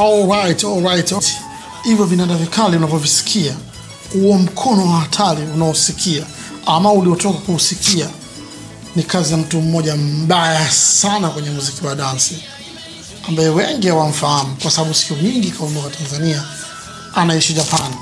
Alright, alright. Hivyo vinanda vikali unavyovisikia, huo mkono wa hatari unaosikia ama uliotoka kuusikia ni kazi ya mtu mmoja mbaya sana kwenye muziki wa dansi ambaye wengi hawamfahamu kwa sababu siku nyingi kaondoka Tanzania, anaishi Japan.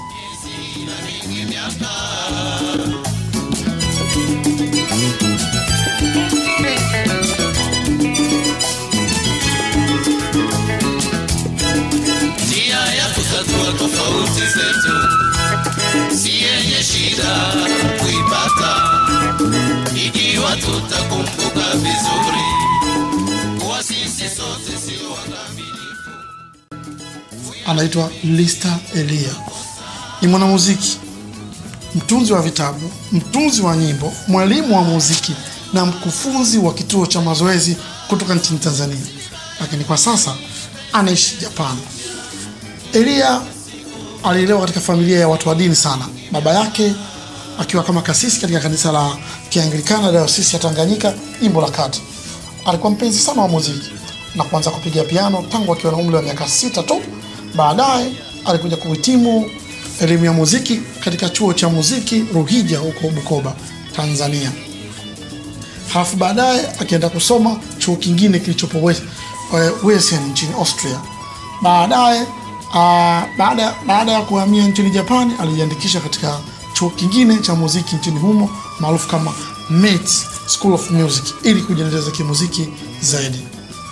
njia ya kutatua tofauti zetu si yenye shida kuipata ikiwa tutakumbuka vizuri kuwa sisi sote sio wakamilifu. anaitwa Lista Elia. Ni mwanamuziki, mtunzi wa vitabu, mtunzi wa nyimbo, mwalimu wa muziki na mkufunzi wa kituo cha mazoezi kutoka nchini Tanzania, lakini kwa sasa anaishi Japan. Elia alilelewa katika familia ya watu wa dini sana. Baba yake akiwa kama kasisi katika kanisa la Kianglikana Dayosisi ya Tanganyika, jimbo la Kati. Alikuwa mpenzi sana wa muziki na kuanza kupiga piano tangu akiwa na umri wa miaka sita tu. Baadaye alikuja kuhitimu elimu ya muziki katika chuo cha muziki Ruhija huko Bukoba, Tanzania. Halafu baadaye akienda kusoma chuo kingine kilichopo Wes- eh, Wesen nchini Austria. Baadaye ah, baada baada ya kuhamia nchini Japani alijiandikisha katika chuo kingine cha muziki nchini humo maarufu kama METS School of Music ili kujiendeleza kimuziki zaidi.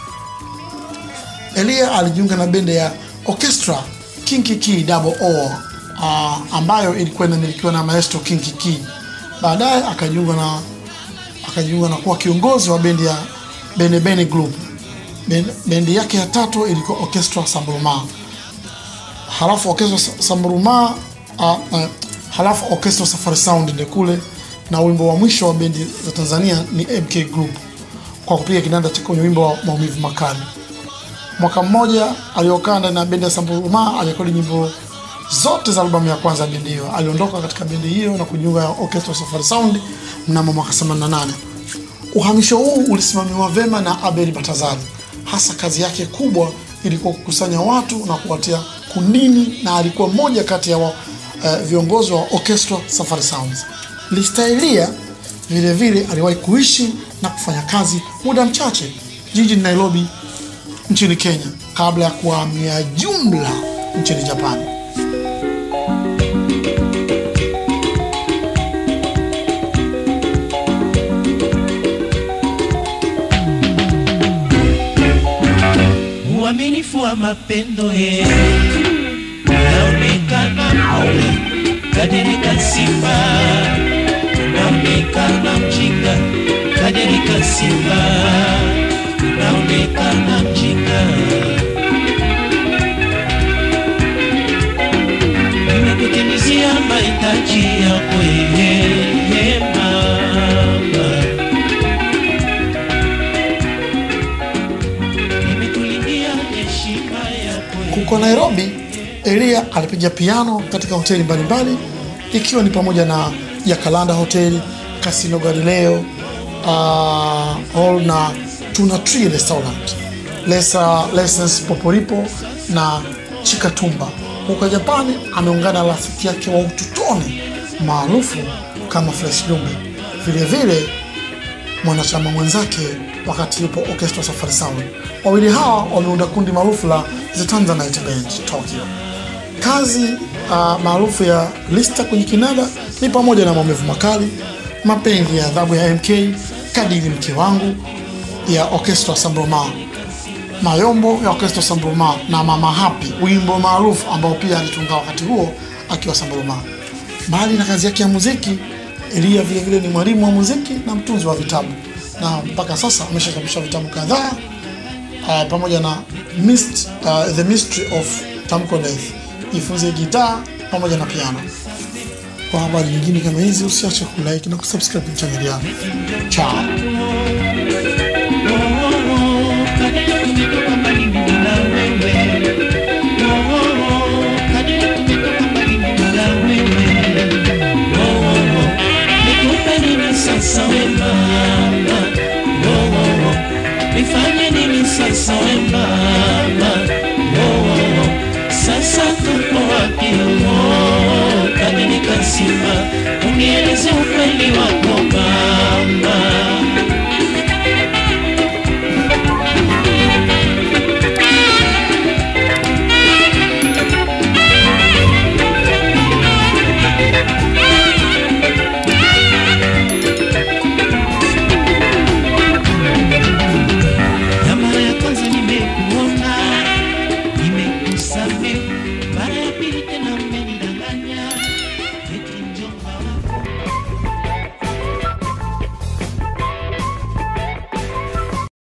Elia alijiunga na bendi ya Orchestra Kinkiki Double O uh, ambayo ilikuwa inamilikiwa na maestro Kinkiki. Baadaye akajiunga na akajiunga na kuwa kiongozi wa bendi ya Bene Bene Group. Ben- Bendi yake ya tatu ilikuwa Orchestra Sambruma. Halafu Orchestra Sa- Sambruma uh, uh, halafu Orchestra Safari Sound ndio kule na wimbo wa mwisho wa bendi za Tanzania ni MK Group kwa kupiga kinanda cha kwenye wimbo wa maumivu makali. Mwaka mmoja aliokaa ndani ya bendi ya Samburuma alirekodi nyimbo zote za albamu ya kwanza ya bendi hiyo. Aliondoka katika bendi hiyo na kujiunga na Orchestra Safari Sound mnamo mwaka 88. Uhamisho huu ulisimamiwa vema na Abel Batazali. Hasa kazi yake kubwa ilikuwa kukusanya watu na kuwatia kundini, na alikuwa mmoja kati ya wa, eh, viongozi wa Orchestra Safari Sounds. Listaelia vile vile aliwahi kuishi na kufanya kazi muda mchache jijini Nairobi nchini Kenya kabla ya kuhamia jumla nchini Japani. uaminifu wa mapendo yetu unaonekana kadirika simba unaonekana mjinga kadirika simba unaonekana mjinga nimekutimizia mahitaji yako yeye mama nimekulindia heshima yako Huko Nairobi, Elia alipiga piano katika hoteli mbalimbali ikiwa ni pamoja na Yakalanda Hotel, Casino Galileo uh, Hall na Tuna Tree Restaurant, Lesa Lessons Poporipo na Chikatumba. Huko Japani ameungana na rafiki yake wa utotoni maarufu kama Fresh Dumbe. Vile vile mwanachama mwenzake wakati yupo Orchestra Safari Sound. Wawili hawa wameunda kundi maarufu la The Tanzanite Band Tokyo. Kazi uh, maarufu ya Lista kwenye kinada ni pamoja na maumivu makali, mapenzi ya adhabu ya MK, kadiri mke wangu ya Orchestra Sambroma, Mayombo ya Orchestra Sambroma na Mama Happy, wimbo maarufu ambao pia alitunga wakati huo akiwa Sambroma. Mbali na kazi yake ya muziki, Elia vile vile ni mwalimu wa muziki na mtunzi wa vitabu, na mpaka sasa ameshachapisha vitabu kadhaa uh, pamoja na Mist, uh, The Mystery of Tamko Death, jifunze gitaa pamoja na piano. Kwa habari nyingine kama hizi, usiache kulike na kusubscribe channel yangu. Ciao. kadiri